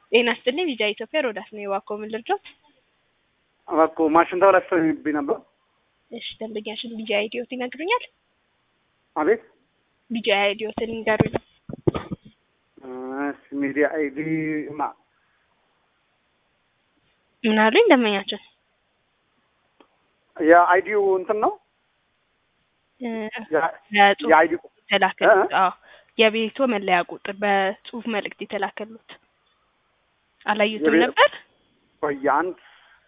ጤና ይስጥልኝ ቪዛ ኢትዮጵያ ሮዳስ ነው የዋኮ ምን ልርዳት? እባክዎ ማሽን ተበላሽቶብኝ ነበር። እሺ ደንበኛሽን ቪዛ አይዲዮት ይነግሩኛል? አቤት ቪዛ አይዲዮትን ይንገሩኝ። እሺ ሚዲያ አይዲ ማ ምን አሉኝ ደንበኛችን? የአይዲው እንትን ነው እ ያ- በጽሁፍ የአይዲ የተላከሉት አዎ የቤቶ መለያ ቁጥር በጽሁፍ መልእክት የተላከሉት አላዩትም የቤ- ነበር? ቆየ አንድ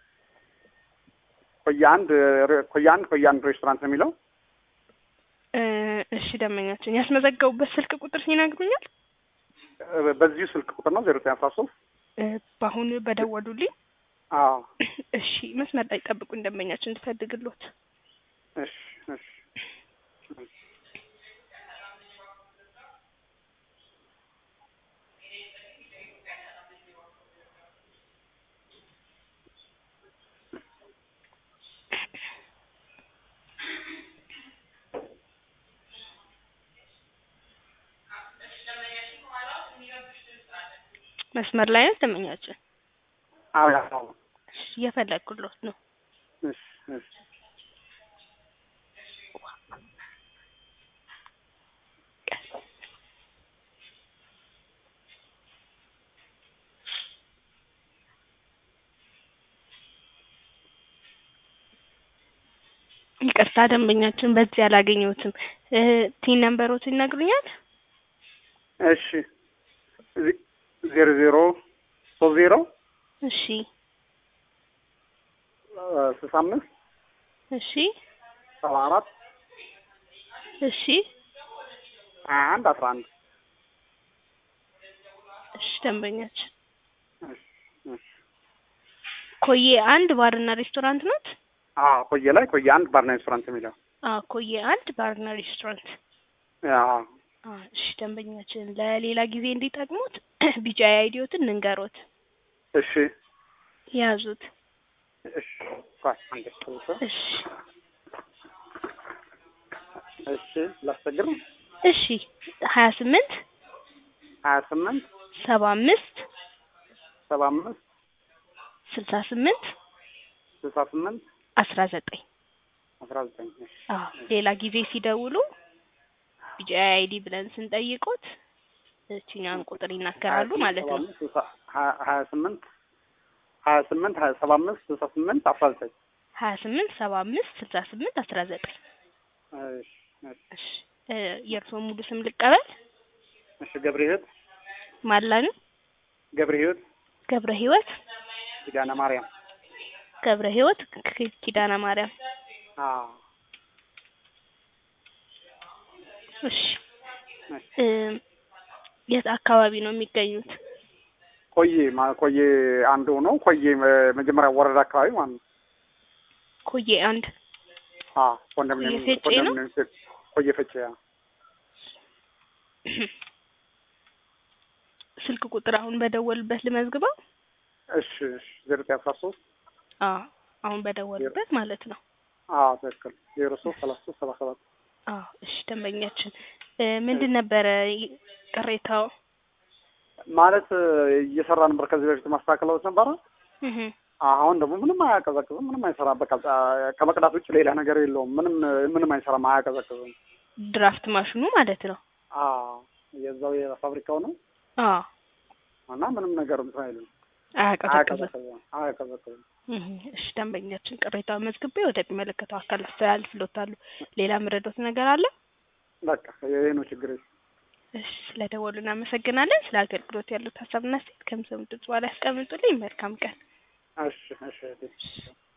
ቆየ አንድ ሬ- ቆየ አንድ ቆየ አንድ ሬስቶራንት ነው የሚለው እ እሺ ደንበኛችን ያስመዘገቡበት ስልክ ቁጥር ይነግሩኛል? እ በዚሁ ስልክ ቁጥር ነው ዜሮ ዘጠኝ አስራ ሶስት እ በአሁኑ በደወሉልኝ አዎ እሺ መስመር ላይ ጠብቁኝ ደንበኛችን እንድፈልግሎት እሺ እሺ መስመር ላይ ነው ደንበኛችን አዎ ያው እሺ እየፈለግኩሎት ነው እሺ እሺ ይቅርታ ደንበኛችን በዚህ አላገኘሁትም እ ቲን ነምበሮት ይነግሩኛል? እሺ ዜ- ዜሮ ዜሮ ሶስት ዜሮ እሺ እ ስልሳ አምስት እሺ ሰባ አራት እሺ ሀያ አንድ አስራ አንድ እሺ ደንበኛችን እሺ እሺ ኮዬ አንድ ባርና ሬስቶራንት ናት? አዎ ቆየ ላይ ቆየ አንድ ባርና ሬስቶራንት የሚለው አዎ ኮዬ አንድ ባርና ሬስቶራንት አዎ አ እሺ ደንበኛችን ለሌላ ጊዜ እንዲጠቅሙት ቢጫ አይዲዮትን እንንገሮት እሺ ያዙት እሺ ቆይ አንዴ ትንሽ እሺ እሺ ላስቸግር ነው እሺ ሀያ ስምንት ሀያ ስምንት ሰባ አምስት ሰባ አምስት ስልሳ ስምንት ስልሳ ስምንት አስራ ዘጠኝ አስራ ዘጠኝ እሺ አዎ ሌላ ጊዜ ሲደውሉ ቢጫ አይዲ ብለን ስንጠይቁት እችኛን ቁጥር ይናገራሉ ማለት ነው። ሀያ ሀያ ስምንት ሀያ ስምንት ሀያ ሰባ አምስት ስልሳ ስምንት አስራ ዘጠኝ ሀያ ስምንት ሰባ አምስት ስልሳ ስምንት አስራ ዘጠኝ እሺ እሺ እሺ እ የእርስዎ ሙሉ ስም ልቀበል? እሺ ገብረ ህይወት ማላን ገብረ ህይወት ገብረ ህይወት ኪዳነ ማርያም ገብረ ህይወት ክ- ኪዳነ ማርያም አዎ እሺ እሺ እ የት አካባቢ ነው የሚገኙት? ቆየ ማ- ቆየ አንዱ ነው ቆየ መ- መጀመሪያ ወረዳ አካባቢ ማለት ነው ኮዬ አንድ አዎ ኮንዶሚኒየም ቆየ ፈጬ ነው? ኮንዶሚኒየም ሴት- ቆየ ፈጬ አዎ ስልክ ቁጥር አሁን በደወሉበት ልመዝግበው? እሺ እሺ ዜሮ ዘጠኝ አስራ ሶስት አዎ አሁን በደወሉበት ማለት ነው። አዎ ትክክል ዜሮ ሶስት ሰላሳ ሶስት ሰባ ሰባት አዎ እሺ ደንበኛችን እ ምንድን ነበረ ይ- ቅሬታው? ማለት እየሰራ ነበር ከዚህ በፊት ማስተካከለዎች ነበረ እህ አሁን ደግሞ ምንም አያቀዘቅዝም ምንም አይሰራም በቃ አ- ከመቅዳት ውጭ ሌላ ነገር የለውም ምንም ምንም አይሰራም አያቀዘቅዝም ድራፍት ማሽኑ ማለት ነው። አዎ የዛው የፋብሪካው ነው አዎ እና ምንም ነገር እንትን አይልም አያቀዘቅዝም። አያቀዘቅዝም አያቀዘቅዝም እህ እሺ ደንበኛችን ቅሬታውን መዝግቤ ወደሚመለከተው አካል አስተላልፍልዎታለሁ። ሌላ ምረዶት ነገር አለ? በቃ ይሄ ነው ችግር እሺ ስለደወሉ እናመሰግናለን። ስለ አገልግሎት ያሉት ሀሳብና አስተያየት ከምሰሙት ድምጽ በኋላ ያስቀምጡልኝ። መልካም ቀን። እሺ እሺ እህቴ።